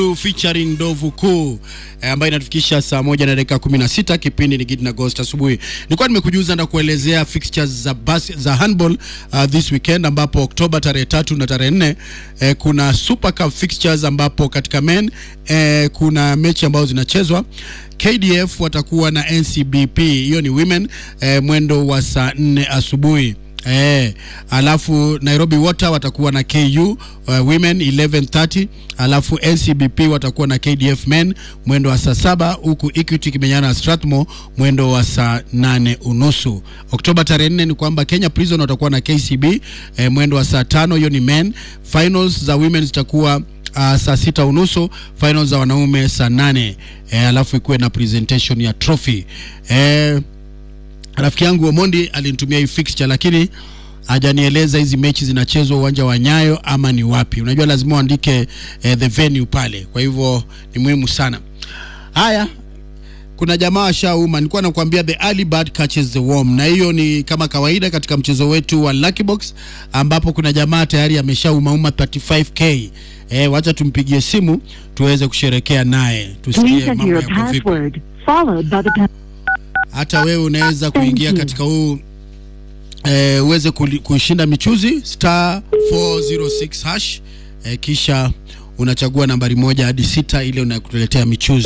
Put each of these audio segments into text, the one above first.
featuring Ndovu Kuu eh, ambayo inatufikisha saa moja na dakika 16. Kipindi ni Gidi na Ghost asubuhi. Nilikuwa nimekujuza na kuelezea fixtures za bas, za handball uh, this weekend ambapo Oktoba tarehe tatu na tarehe nne eh, kuna Super Cup fixtures ambapo katika men eh, kuna mechi ambazo zinachezwa KDF watakuwa na NCBP, hiyo ni women eh, mwendo wa saa nne asubuhi. Eh, alafu Nairobi Water watakuwa na KU uh, women 11:30, alafu NCBP watakuwa na KDF men mwendo wa saa saba, huku Equity kimenyana na Strathmore mwendo wa saa nane unusu. Oktoba tarehe nne ni kwamba Kenya Prison watakuwa na KCB eh, mwendo wa saa tano, hiyo ni men. Finals za women zitakuwa uh, saa sita unusu, finals za wanaume saa nane. Eh, alafu ikuwe na presentation ya trophy eh, rafiki yangu Omondi alinitumia hii fixture lakini hajanieleza hizi mechi zinachezwa uwanja wa Nyayo ama ni wapi. Unajua lazima uandike eh, the venue pale, kwa hivyo ni muhimu sana. Haya, kuna jamaa washauma, nilikuwa nakwambia the early bird catches the worm, na hiyo ni kama kawaida katika mchezo wetu wa Lucky Box ambapo kuna jamaa tayari ameshaumauma 35k. Eh, wacha tumpigie simu tuweze kusherekea naye, Please tusikie enter mambo your yako vipi. password, followed by the pa- hata wewe unaweza Thank kuingia you. katika huu eh, uweze kuli- kushinda michuzi star 406 hash eh, kisha unachagua nambari moja hadi sita ili unakuletea michuzi.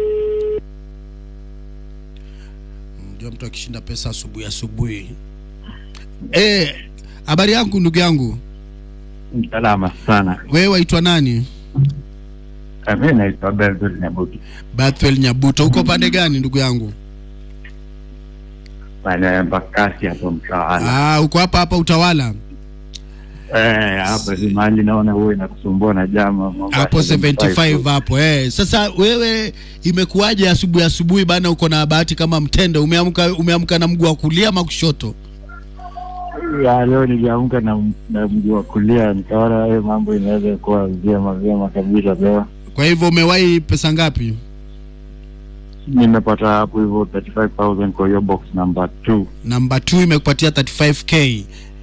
Ndio mtu akishinda pesa asubuhi asubuhi. Eh, habari yangu ndugu yangu, Salama sana. wewe waitwa nani? Mi naitwa Belvin Nyabuki, Bethel Nyabuto, uko pande gani ndugu yangu? maeneo ya Mbakasi hapo Mtawala. Ah, uko hapa hapa Utawala. Eh, hapo si mahali naona huwa inakusumbua na jama Mombasa hapo 75 75. hapo eh. Sasa wewe imekuwaje asubuhi asubuhi bana, uko na bahati kama mtende? Umeamka umeamka na mguu wa kulia ama kushoto? Ya, leo niliamka na, na mguu wa kulia nikaona hiyo mambo inaweza kuwa vyema vyema kabisa leo. Kwa hivyo umewahi pesa ngapi? Nimepata hapo hivyo 35000 kwa hiyo box number 2. Namba 2 imekupatia 35k